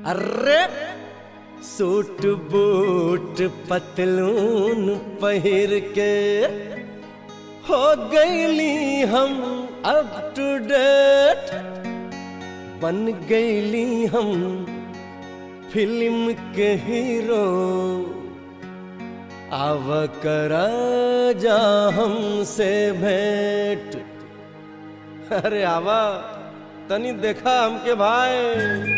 अरे suit boot पतलून पहिर के हो गईली हम अप टू डेट बन गईली हम फिल्म के हीरो आव करा जा हमसे भेंट अरे आवा तनी देखा हमके भाई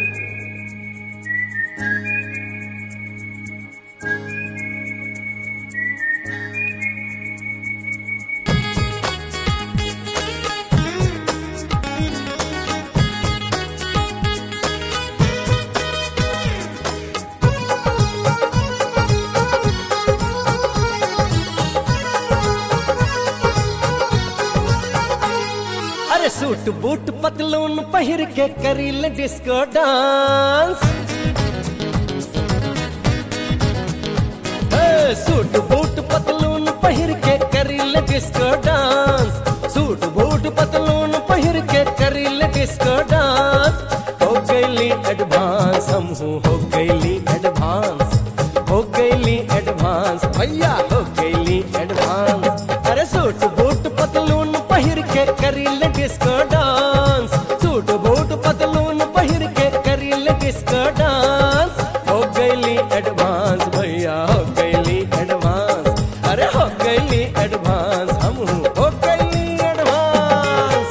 अरे सूट बूट पतलून पहिर के करील डिस्को डांस ए, सूट बूट पतलून पहिर के करील डिस्को डांस सूट बूट पतलून पहिर के करील डिस्को डांस हो गईली एडवांस हम हो गईली एडवांस हो गईली एडवांस भैया हो गईली एडवांस अरे सूट बूट पतलून पहिर के करील डिस्को डांस सूट बूट पतलून पहिर के करील डिस्को डांस हो गईली एडवांस भैया हो गईली एडवांस अरे हो गईली एडवांस हम हो गईली एडवांस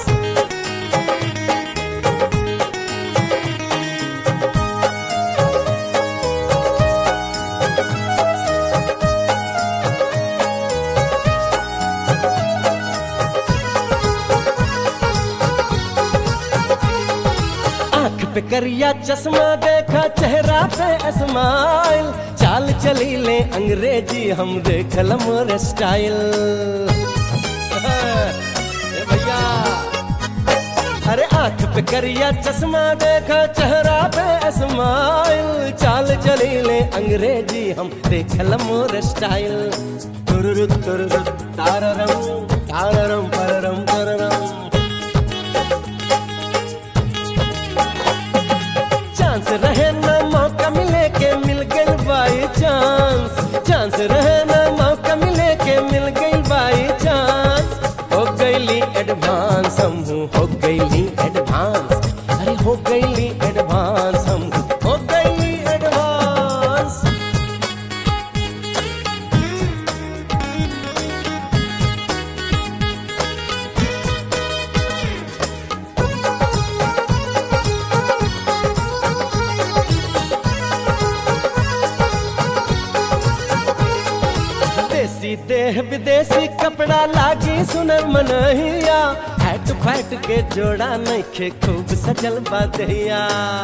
आंख पे करिया चश्मा देखा चेहरा पे स्माइल चाल चली ले अंग्रेजी हम देखल मोर स्टाइल ए भैया अरे आंख पे करिया चश्मा देखा चेहरा पे स्माइल चाल चली ले अंग्रेजी हम देखल मोर स्टाइल तुरुरु तुरुरु ताररम ताररम पररम पररम चांस रहे ना मौका मिले के मिल गई बाई चांस चांस रहे ना मौका मिले के मिल गई बाई चांस हो गईली एडवांस हम हो गईली एडवांस अरे हो गईली एडवांस हम हो गईली एडवांस देसी देह विदेशी कपड़ा लागी सुनर मनहिया हैट फैट के जोड़ा नइखे खूब सजल बदहिया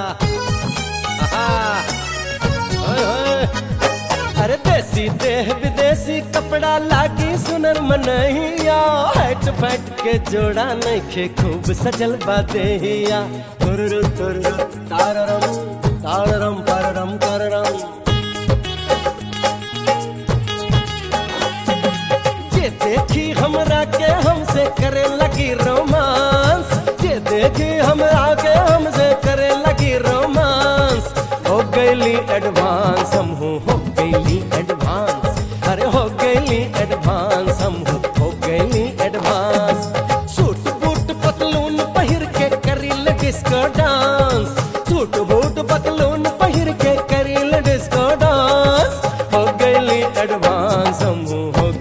अरे देसी देह विदेशी कपड़ा लागी सुनर मनहिया हैट फैट के जोड़ा नइखे खूब सजल बदहिया तुरुरु तुरुरु ताररम ताररम पररम कररम जे देखी हमरा के हमसे करे लगी रोमांस जे देखी हमरा के हमसे करे लगी रोमांस हो गईली एडवांस हम हो गईली एडवांस अरे हो गईली एडवांस हम हो गईली एडवांस सूट बूट पतलून पहिर के करील डिस्को डांस सूट बूट पतलून पहिर के करील डिस्को डांस हो गईली एडवांस हम हो